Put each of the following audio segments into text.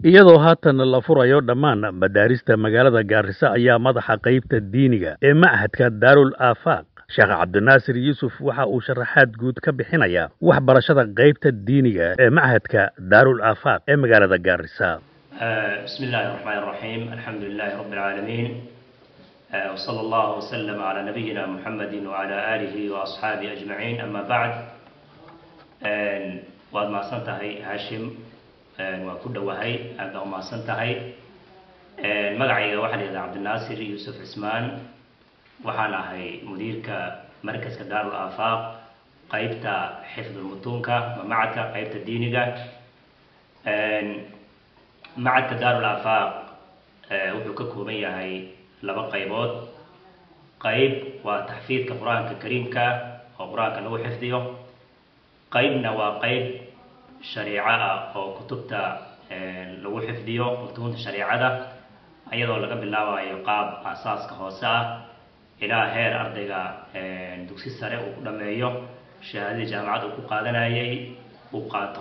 iyadoo haatan la furayo dhammaan madaarista magaalada gaarisa ayaa madaxa qaybta diiniga ee machadka daarul aafaaq sheekh cabdinaasir yuusuf waxa uu sharaxaad guud ka bixinaya waxbarashada qaybta diiniga ee machadka daarul aafaaq ee magaalada gaarisa بسم الله الرحمن الرحيم الحمد لله رب العالمين آه، وصلى الله وسلم على نبينا محمد وعلى آله وأصحابه أجمعين أما بعد آه، واد ما سنتهي هاشم آه، وكل وهي أبدا ما سنتهي مقعي واحد إذا عبد الناصر يوسف عثمان وحانا هي مديرك مركز دار الآفاق قيبتا حفظ المتونكا ومعك قيبتا الدينيكا macadka daarul aafaaq wuxuu ka kooban yahay laba qaybood qayb waa taxfiidka qur-aanka kariimka oo qur-aanka lagu xifdiyo qaybna waa qayb shariico ah oo kutubta lagu xifdiyo mutuunta shariicada iyadoo laga bilaabayo qaab aasaaska hoose ah ilaa heer ardayga dugsi sare uu ku dhameeyo shahaadadii jaamacad uu ku qaadanayay uu qaato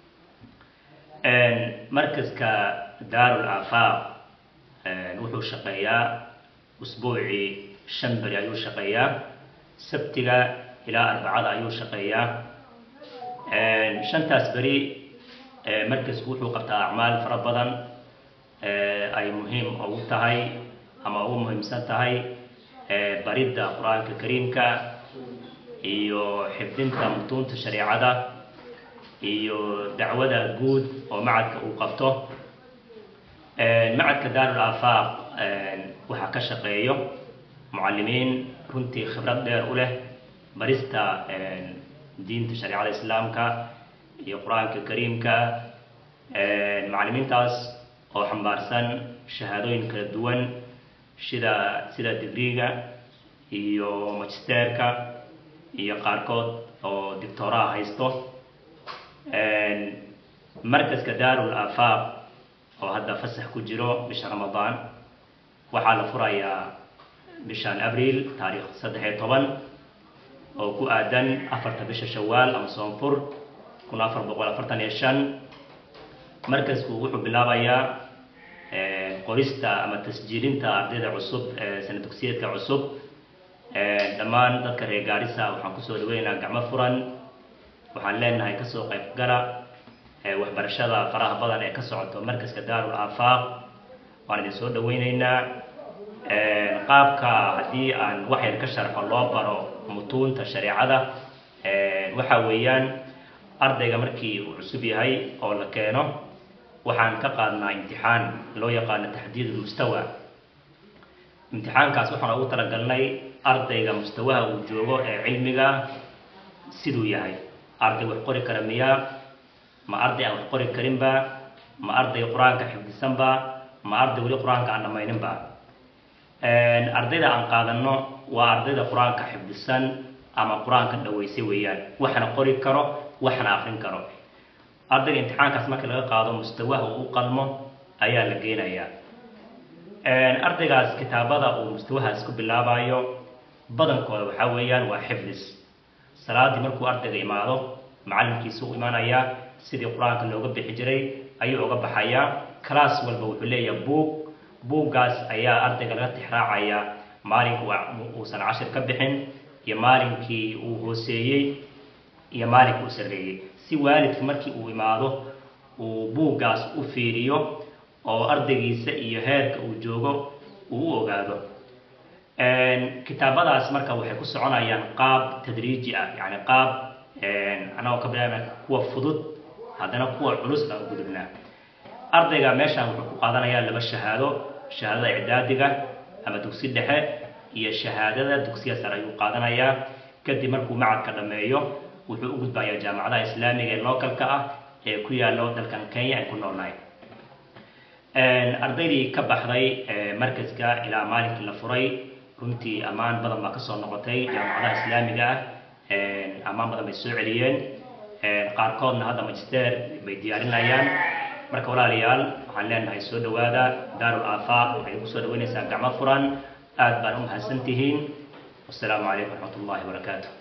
markaska daarul aafaaq wuxuu shaqeeyaa usbuucii shan beri ayuu shaqeeyaa sabtiga ilaa arbacada ayuu shaqeeyaa shantaas beri markasku wuxuu qabtaa acmaal fara badan ay muhiim ugu tahay ama ugu muhiimsan tahay baridda qur-aanka kariimka iyo xifdinta mutuunta shareicada iyo dacwada guud oo macadka uu qabto macadka daarul aafaaq waxaa ka shaqeeyo mucalimiin runtii khibrad dheer u leh barista diinta shareicada islaamka iyo qur-aanka kariimka macalimiintaas oo xambaarsan shahaadooyin kala duwan sida sida digriga iyo magisterka iyo qaarkood oo dictoraha haysto markaska daarul aafaaq oo hadda fasax ku jiro bisha ramadaan waxaa la furayaa bishan abriil taariikh saddex iyo toban oo ku aadan afarta bisha shawaal ama soonfur kun afar boqol afartan iyo shan markasku wuxuu bilaabayaa qorista ama tasjiilinta ardayda cusub sana dugsiyeedka cusub dhammaan dadka reer gaarisa waxaan kusoo dhaweynaynaa gacmo furan waxaan leenahay kasoo qayb gala waxbarashada faraha badan ee ka socoto markaska daarul aafaaq waan idin soo dhaweyneynaa qaabka haddii aan wax yar ka sharxo loo baro mutuunta shareicada waxa weeyaan ardayga markii uu cusub yahay oo la keeno waxaan ka qaadnaa imtixaan loo yaqaano taxdiid mustawa imtixaankaas waxaan ugu talagalnay ardayga mustawaha uu joogo ee cilmiga siduu yahay arday wax qori kara miyaa ma arday aan wax qori karinba ma arday qur-aanka xifdisanba ma arday weli qur-aanka aan dhamayninba ardayda aan qaadano waa ardayda qur-aanka xifdisan ama qur-aanka dhaweysay weeyaan waxna qori karo waxna akrin karo ardayga imtixaankaas markii laga qaado mustawaha uu u qalmo ayaa la geenayaa ardaygaas kitaabada uu mustawahaas ku bilaabayo badankooda waxaa weeyaan waa xifdis salaadii markuu ardayga imaado macalimkiisa u imaanayaa sidii qur-aanka looga bixi jiray ayuu uga baxayaa class walba wuxuu leeyahay buug buuggaas ayaa ardayga laga tixraacayaa maalinkii uusan cashir ka bixin iyo maalinkii uu hooseeyey iyo maalinkii uu sarreeyey si waalidka markii uu imaado uu buuggaas u fiiriyo oo ardaygiisa iyo heerka uu joogo uu u ogaado kitaabadaas marka waxay ku soconayaan qaab tadriiji ah yani qaab anagoo ka bilaabna kuwa fudud haddana kuwa culus baan u gudubnaa ardayga meeshaan wuxuu ku qaadanayaa laba shahaado shahaadada icdaadiga ama dugsi dhexe iyo shahaadada dugsiya sare ayuu qaadanayaa kadib markuu macadka dhameeyo wuxuu u gudbayaa jaamacadaha islaamiga ee localka ah ee ku yaallo dalkan kenya ay ku noolnahay ardaydii ka baxday markaska ilaa maalinkii la furay runtii ammaan badan baa kasoo noqotay jaamacadaha islaamiga ah ammaan badan bay soo celiyeen qaarkoodna hadda magister bay diyaarinayaan marka walaalayaal waxaan leenahay soo dhawaada daarul aafaaq waxay idinku soo dhaweynaysaa gacmo furan aad baan u mahadsan tihiin wasalaamu calaykum waraxmat ullahi wabarakaatu